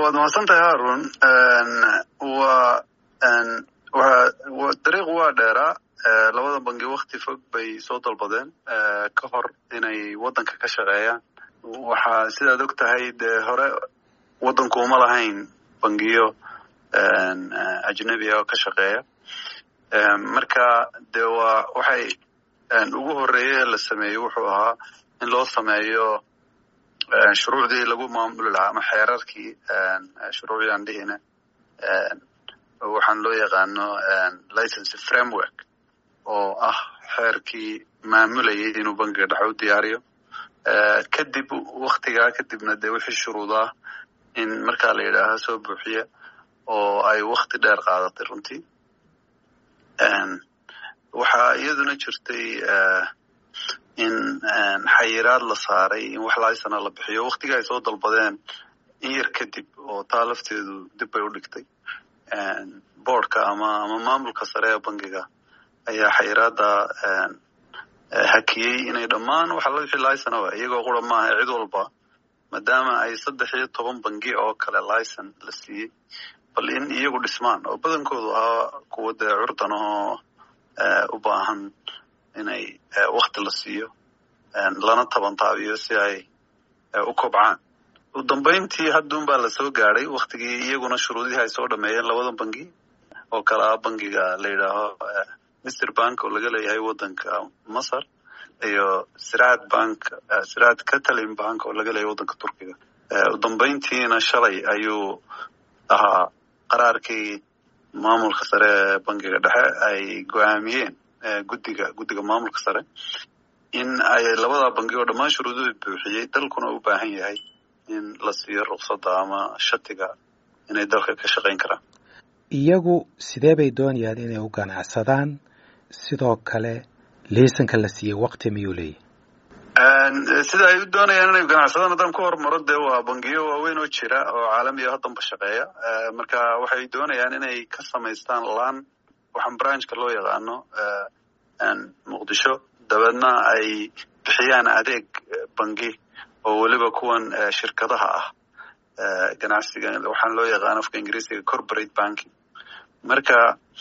waad mahadsantahay haarun waa wa dariiq waa dheeraa labada bangi wakti fog bay soo dalbadeen ka hor inay waddanka ka shaqeeyaan waxaa sidaad og tahay dee hore waddanku uma lahayn bangiyo ajnebiga oo ka shaqeeya marka dee waa waxay ugu horeeye la sameeyey wuxuu ahaa in loo sameeyo shuruucdii lagu maamuli lahaa ama xeerarkii shuruucdii aan dhihina waxaan loo yaqaano license framework oo ah xeerkii maamulayay inuu bangiga dhexe u diyaariyo kadib waktigaa kadibna dee wixii shuruudaa in markaa la yidhaaha soo buuxiya oo ay wakti dheer qaadatay runtii waxaa iyaduna jirtay in xayiraad la saaray in wax laysana la bixiyo waktiga ay soo dalbadeen in yar kadib oo taa lafteedu dib bay u dhigtay boardka ama ama maamulka sare ee bangiga ayaa xayiraada hakiyey inay dhammaan waxa wixii licenaba iyagoo qura maaha cid walba maadaama ay saddex iyo toban bangi oo kale licen la siiyey bal in iyagu dhismaan oo badankoodu ahaa kuwa dee curdan ahoo u baahan inay wakti la siiyo lana tabantaabiyo si ay u kobcaan u dambayntii hadduun baa lasoo gaadhay waktigii iyaguna shuruudihii ay soo dhameeyeen labada bangi oo kale ah bangiga la yidhaaho mister bank oo laga leeyahay waddanka masar iyo siraad bank siraad catalin bank oo laga leeyahay waddanka turkiga u dambayntiina shalay ayuu ahaa qaraarkii maamulka sare ee bangiga dhexe ay go-aamiyeen guddiga guddiga maamulka sare in ay labada bangi oo dhammaan shuruuduhu buuxiyey dalkuna u baahan yahay in la siiyo ruqsadda ama shatiga inay dalka ka shaqayn karaan iyagu sidee bay doonayaan inay u ganacsadaan sidoo kale liisanka la siiyey wakti miyuu leeyahy sida ay u doonayaan inay ganacsadaan haddaan ku hormaro dee waa bangiyo waaweyn oo jira oo caalamiya haddanba shaqeeya marka waxay doonayaan inay ka samaystaan laan waxaan branchka loo yaqaano muqdisho dabeedna ay bixiyaan adeeg bangi oo weliba kuwan shirkadaha ah ganacsiga waxaan loo yaqaano afka ingiriisiga corporate banking marka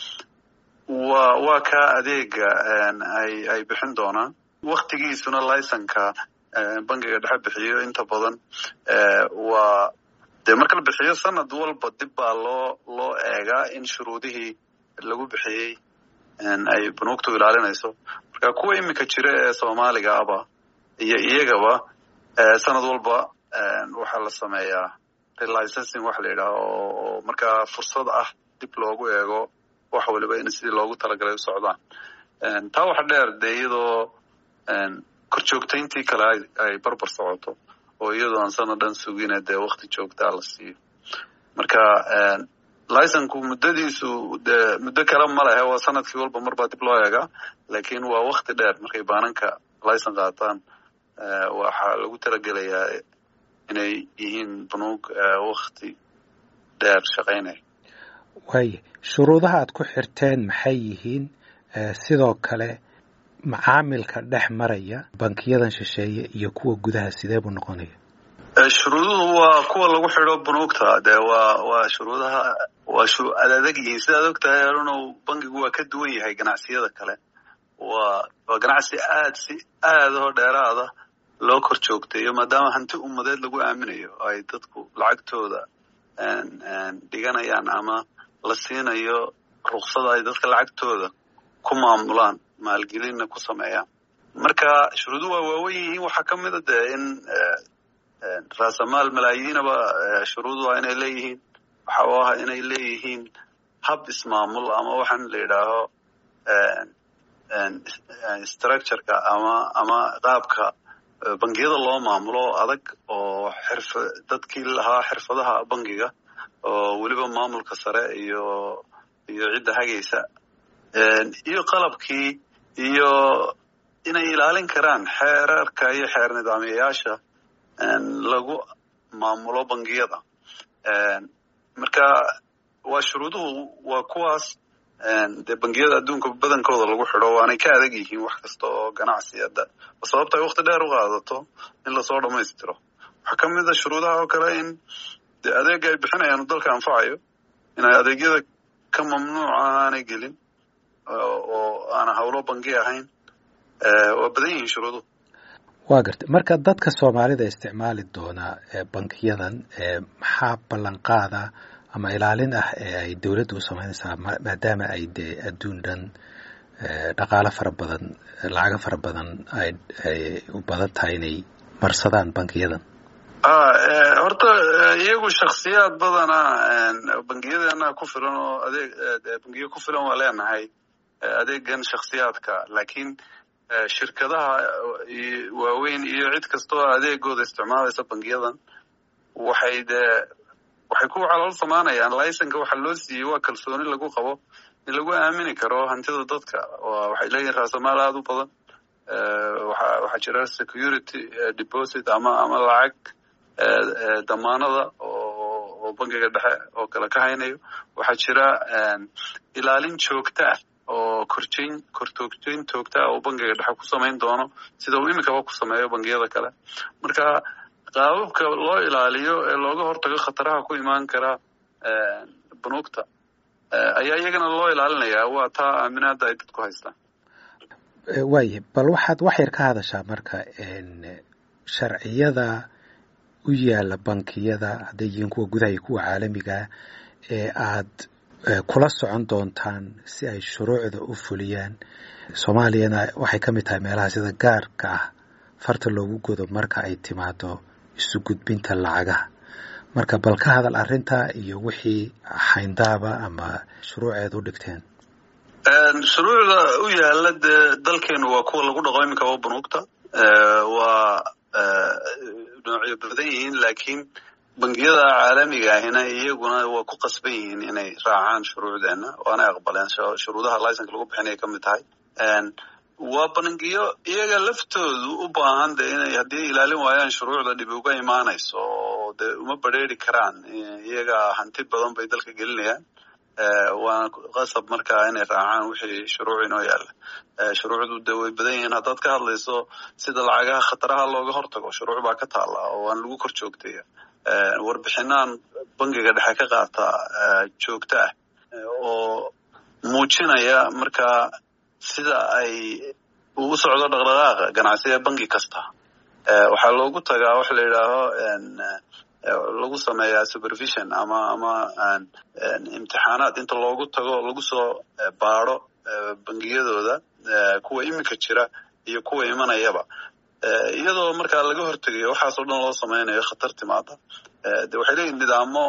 wa waa ka adeega ay ay bixin doonaan waktigiisuna licenka bangiga dhexe bixiyo inta badan waa dee marka la bixiyo sanad walba dib baa loo loo eegaa in shuruudihii lagu bixiyey ay bunuugtu ilaalinayso marka kuwa iminka jira ee soomaaliga aba iyo iyagaba sanad walba waxaa la sameeyaa relicensing waxa la yidhaha oo markaa fursad ah dib loogu eego wax waliba in sidii loogu talagalay u socdaan taa waxa dheer dee iyadoo korjoogtayntii kale ay barbar socoto oo iyadoo aan sanad dhan sugina dee wakti joogtaa la siiyo marka licenku muddadiisu dee muddo kale ma lehe waa sanadkii walba mar baa dib loo eegaa laakiin waa wakti dheer markay baananka licen qaataan waxaa lagu talagelayaa inay yihiin banuug wakti dheer shaqaynaya waaya shuruudaha aad ku xirteen maxay yihiin sidoo kale macaamilka dhex maraya bankiyadan shisheeye iyo kuwa gudaha sidee buu noqonaya shuruuduhu waa kuwa lagu xidho bunuugta dee waa waa shuruudaha waa adadag yihiin sidaad og tahay arunow bankigu waa ka duwan yahay ganacsiyada kale waa waa ganacsi aad si aada oo dheeraada loo kor joogtayo maadaama hanti ummadeed lagu aaminayo ay dadku lacagtooda dhiganayaan ama la siinayo ruksada ay dadka lacagtooda ku maamulaan maalgelinna ku sameeyaan marka shuruuduhu waa waawen yihiin waxaa ka mida dee in raasamaal malaayiinaba shuruudu waa inay leeyihiin waxa u ah inay leeyihiin hab ismaamul ama waxaan la yidhaaho structureka ama ama qaabka bangiyada loo maamulo adag oo xirfa dadkii lahaa xirfadaha bangiga oo weliba maamulka sare iyo iyo cidda hagaysa iyo qalabkii iyo inay ilaalin karaan xeerarka iyo xeer nidaamiyayaasha lagu maamulo bangiyada marka waa shuruuduhu waa kuwaas dee bangiyada adduunka badankooda lagu xidho waanay ka adag yihiin wax kasta oo ganacsi hadda sababta ay wakti dheer u qaadato in lasoo dhammaystiro waxaa ka mid a shuruudaha oo kale in dee adeega ay bixinayaan dalka anfacayo inay adeegyada ka mamnuuca aanay gelin oo aana howlo bangi ahayn waa badan yihiin shuruuduhu waa gartay marka dadka soomaalida isticmaali doona bankiyadan maxaa ballanqaada ama ilaalin ah ee ay dowladda u samaynaysaa maadaama ay dee adduun dhan dhaqaalo fara badan lacago fara badan ay u badan tahay inay marsadaan bankiyadan horta iyagu shaksiyaad badana bangiyadeena ku filan oo adeeg bangiyo ku filan waa leenahay adeegan shaksiyaadka laakiin shirkadaha waaweyn iyo cid kastoo adeegooda isticmaalaysa bangiyadan waxay dee waxay ku calool samaanayaan licenka waxa loo siiyey waa kalsooni lagu qabo in lagu aamini karo hantida dadka waxay leeyihin raasamaal aada u badan waxaa jira security deposit ama ama lacag damaanada oo bangiga dhexe oo kale ka haynayo waxaa jira ilaalin joogta ah oo korjeyn kortoogjeyn joogta ah oo bangiga dhexe ku samayn doono sida uu iminkaba ku sameeyo bangiyada kale marka qaababka loo ilaaliyo ee looga hortago khataraha ku imaan kara bunuugta ayaa iyagana loo ilaalinayaa waa taa aaminaada ay dadku haystaan waaya bal waxaad wax yar ka hadashaa marka sharciyada u yaala bankiyada hadday yihiin kuwa gudaha iyo kuwa caalamigaa ee aad kula socon doontaan si ay shuruucda u fuliyaan soomaaliyana waxay ka mid tahay meelaha sida gaarka ah farta loogu godo marka ay timaado isu gudbinta lacagaha marka bal ka hadal arrinta iyo wixii xayndaaba ama shuruuceed u dhigteen shuruucda u yaala dee dalkeenu waa kuwa lagu dhaqo iminkaba bunuugta waa noocyo badan yihiin laakiin bangiyada caalamiga ahina iyaguna waa ku qasban yihiin inay raacaan shuruucdeena waanay aqbaleen shuruudaha licenka lagu bixinaya ka mid tahay waa bangiyo iyaga laftoodu u baahan de inay haddii ilaalin waayaan shuruucda dhibi uga imaanayso oo dee uma badrheeri karaan iyaga hanti badan bay dalka gelinayaan waana qasab markaa inay raacaan wixii shuruuc inoo yaalla shuruucdu de way badan yihiin haddaad ka hadlayso sida lacagaha khataraha looga hortago shuruuc baa ka taalla oo aan lagu kor joogtaya warbixinaan bangiga dhexe ka qaata joogto ah oo muujinaya markaa sida ay uu socdo dhaqdhaqaaqa ganacsiga bangi kasta waxaa loogu tagaa waxa la yidhaaho lagu sameeyaa supervision ama ama imtixaanaad inta loogu tago lagu soo baado bangiyadooda kuwa iminka jira iyo kuwa imanayaba iyadoo markaa laga hortegayo waxaasoo dhan loo sameynayo khatar timaada de waxay leeyihin nidaamo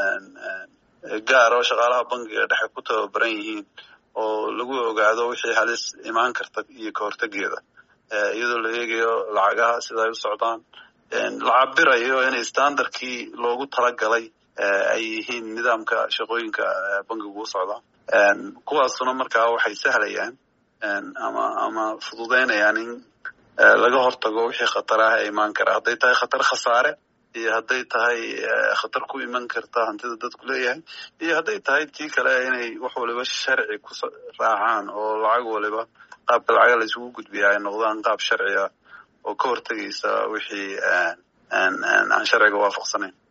gaar oo shaqaalaha bangiga dhexe ku tababaran yihiin oo lagu ogaado wixii halis imaan karta iyo ka hortegeeda iyadoo la eegayo lacagaha sida ay u socdaan la cabirayo inay standardkii loogu talagalay ay yihiin nidaamka shaqooyinka bangigu u socdaan kuwaasuna markaa waxay sahlayaan ama ama fududeynayaan in laga hortago wixii khataraha ee imaan kara hadday tahay khatar khasaare iyo hadday tahay khatar ku iman karta hantida dadku leeyahay iyo hadday tahay tii kale inay wax waliba sharci ku raacaan oo lacag waliba qaabka lacaga la isugu gudbiya ay noqdaan qaab sharci ah oo ka hortegaysa wixii aan sharciga waafaqsanayn